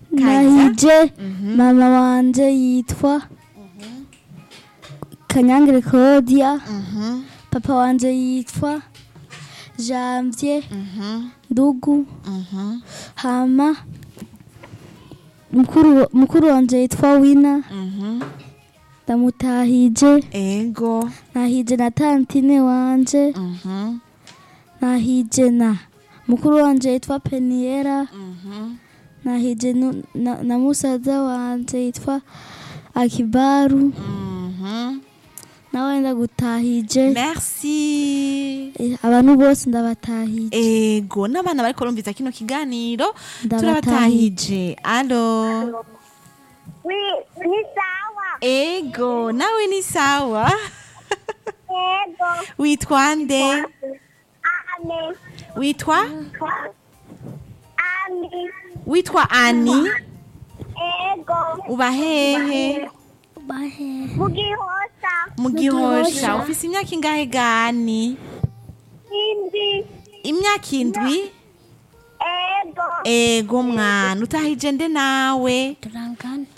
nahije mama wanje yitwa kanyangire claudia papa wanje yitwa janvier ndugu hama mukuru mukuru wanje yitwa wina ndamutahije ego nahije na tantine wanje Mhm. nahije na mukuru wanje yitwa peniera Mhm. nahije nu- na, na musaza wanje yitwa akibaru Mhm. nawe ndagutahije merci Eh, abantu bose ndabatahije ego n'abana bariko barumviza kino kiganiro Ndabatahije. turabatahije alo Wi- ni sawa ego nawe ni sawa yego witwa nde ane witwa ani witwa ani ego uba hehe mugihosa mu gihosha ufise imyaka ingahe gani indi imyaka indwi ego ego mwana utahije nde nawe turangana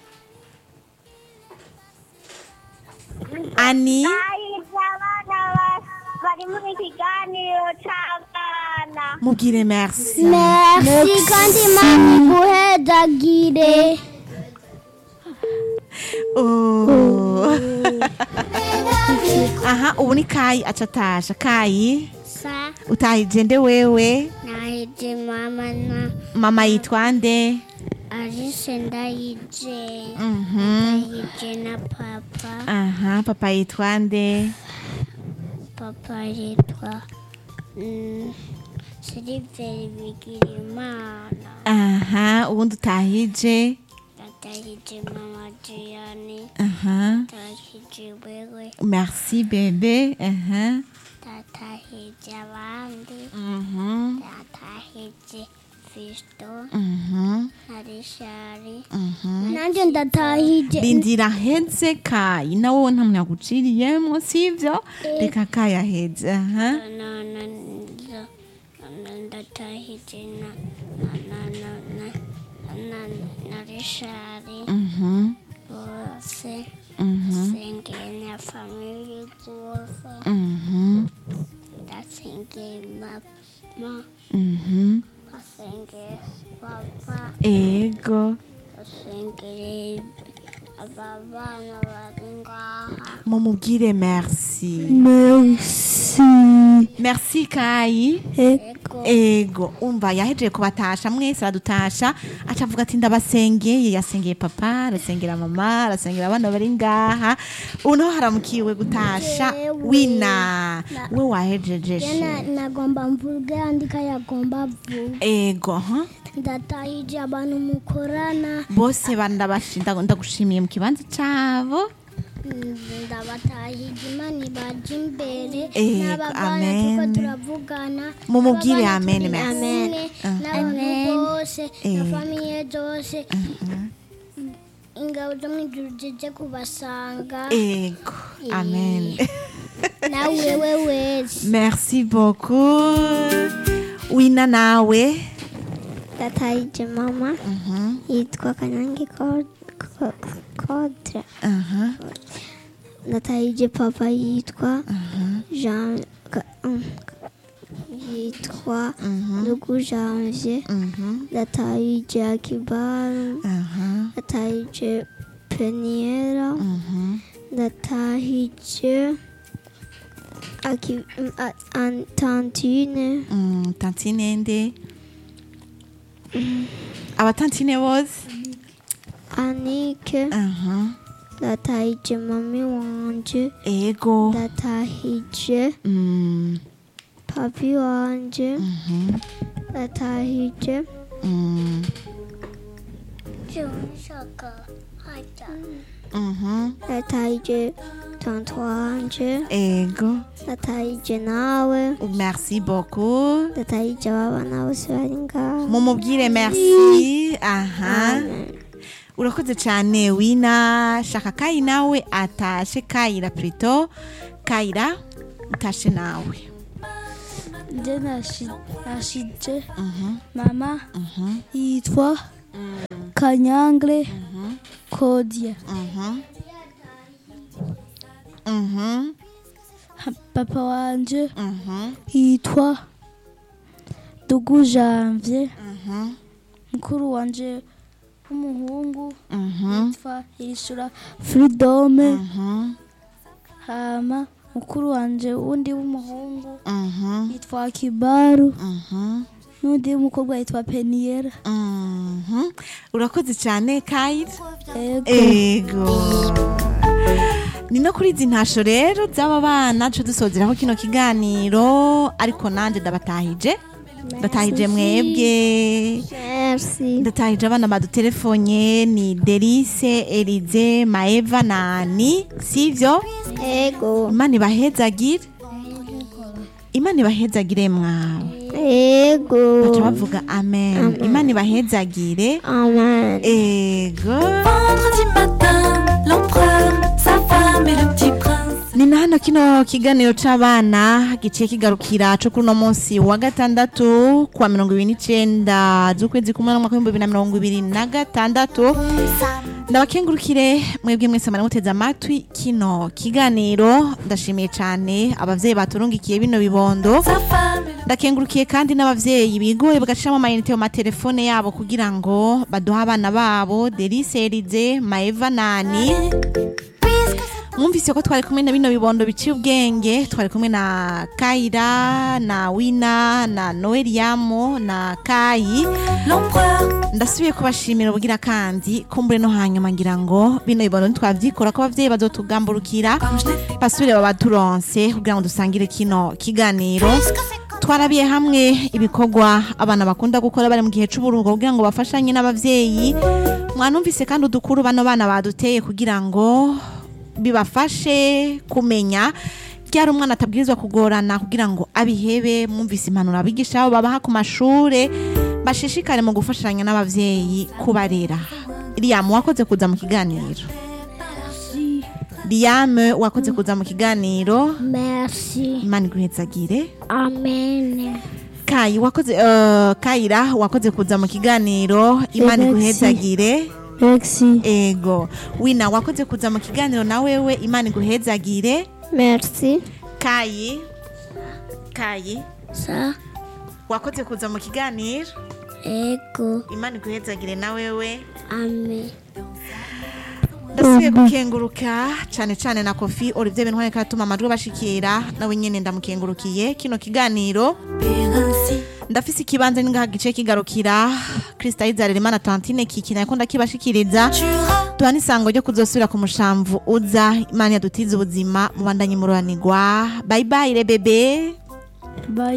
ani ahije abana ba- bari muri kiganiro c'abana mubwire merci merci kandi imana iguhedagire Oh. aha ubu ni kayi aca atasha kayi sa utahije nde wewe nahije mama na mama yitwa nde arise ndayije Mhm. ndayije na papa aha papa yitwa nde papa yitwa mm, siliveri bigirimana aha ubundi utahije ndatahije mama jiyani aha ndatahije wewe merci bebe aha ndatahije abandi Mhm. ndatahije fisto Mhm. na rishari Mhm. nanjye ndatahije rindira heze kayi nawe nta muntu yaguciriyemo sivyo reka kayi aheze aha na na na na ndatahije na na na na na na na rishari Mhm. bose Mhm. sengeye na famili zose Mhm. ndasengeye mama Mhm. ndasengeye papa ego ndasengeye aba bana bari ngaha mumubwire merci merci merci kayi ego ego umva yahejeje kubatasha mwese aradutasha aca avuga ati ndabasengeye yasengeye papa arasengera mama arasengera abana bari ngaha ubu naho haramukiwe gutasha wina we wahejeje she nagomba mvuge andika yagomba vuga ego ha ndatahije abantu mukorana bose bandabashinda ndagushimiye mu kibanza cabo ndabatahije imana ibaje imbere Ego, n'abavana amen. tuko turavugana Mumubwire n'abavana amen, turi merci. kumwe, n'abantu bose na Ego. famiye zose ingabo zo mu ijuru zije kubasanga ego amen nawe wewe wese merci beaucoup wina nawe ndatahije mama Mhm, yitwa kanyange kodre aha, ndatahije papa yitwa jean Ka- um, yitwa mhm, ndugu janvier mhm, ndatahije akibaru aha, ndatahije peniera mhm, ndatahije aki um, a- an- tantine mm, tantine nde abatantine bose anike aha, ndatahije mami wanje ego ndatahije mm, papi wanje mhm, ndatahije mm, mhm, ndatahije tonto wanje ego ndatahije nawe merci beaucoup ndatahije ababana bose bari ngaho mumubwire merci aha urakoze cyane wina shaka kayi nawe atashe kayira plito kayira utashe nawe nje nashije Mhm, mama mhm, yitwa kanyangre kodya Mhm. Mhm. papa wanje Mhm. yitwa dugu janvier Mhm. mukuru wanje w'umuhungu Mhm. yitwa yishura fridome Mhm. hama mukuru wanje wundi w'umuhungu Mhm. yitwa kibaru Mhm. n'undi w'umukobwa yitwa peniyera Mhm. urakoze cyane kayira ego ego ni no kuri izi ntasho rero z'aba bana duce dusozeraho kino kiganiro ariko nanjye ndabatahije ndatahije mwebwe Merci. ndatahije abana badutelefone ni derise erize maeva na ani sivyo Ego. imana ibahezagire imana ibahezagire mwawe baca Ego. bavuga amen imana ibahezagire Amen. ego Vendredi matin, l'empereur, sa femme et le petit prince. ni na hano kino kiganiro c'abana giciye kigarukira co kuri uno munsi wa gatandatu kuwa mirongo ibiri n'icenda z'ukwezi kumwe n'umwaka w'ibihumbi bibiri na mirongo ibiri na gatandatu ndabakengurukire mwebwe mwese mwari muteze amatwi kino kiganiro ndashimiye cane abavyeyi baturungikiye bino bibondo Sa femme et le ndakengurukiye kandi n'abavyeyi bigoye bagashiramo amayinite mu matelefone yabo kugira ngo baduhe abana babo derise erize maeva nani mwumvise ko twari kumwe na bino bibondo biciye ubwenge twari kumwe na kayira na wina na noeliyamu na kayi l'empereur. ndasubiye kubashimira ubugira kandi kumbure no hanyuma ngira ngo bino bibondo ntitwavyikora ko abavyeyi bazotugamburukira Comme je n'ai basubire babaturonse kugira ngo dusangire kino kiganiro twarabiye hamwe ibikorwa abana bakunda gukora bari mu gihe c'uburuhuko kugira ngo bafashanye n'abavyeyi mwanumvise kandi udukuru bano bana baduteye kugira ngo bibafashe kumenya ryari umwana atabwirizwa kugorana kugira ngo abihebe mwumvise impanuro abigisha babo babaha ku mashure bashishikare mu gufashanya n'abavyeyi kubarera Liam wakoze kuza mu kiganiro Liam wakoze kuza mu kiganiro Merci. imana iguhezagire Amen. kayi wakoze uh, kayira wakoze kuza mu kiganiro imana Merci. iguhezagire merci ego wina wakoze kuza mu kiganiro na wewe imana iguhezagire Merci. kayi kayi Ça. wakoze kuza mu kiganiro Ego. imana iguhezagire na wewe Amen. ndasubiye gukenguruka cyane cyane na kofi olivier bentware karatuma amajwi bashikira nawe nyene ndamukengurukiye kino kiganiro Et ainsi, ndafise ikibanza ningaha gice kigarukira krista izarerimana tantine kikina ko ndakibashikiriza tu auras tuha n'isango ryo kuzosubira ku mushamvu uza imana yadutiza ubuzima mubandanye mururanirwa bayibayire bebe bye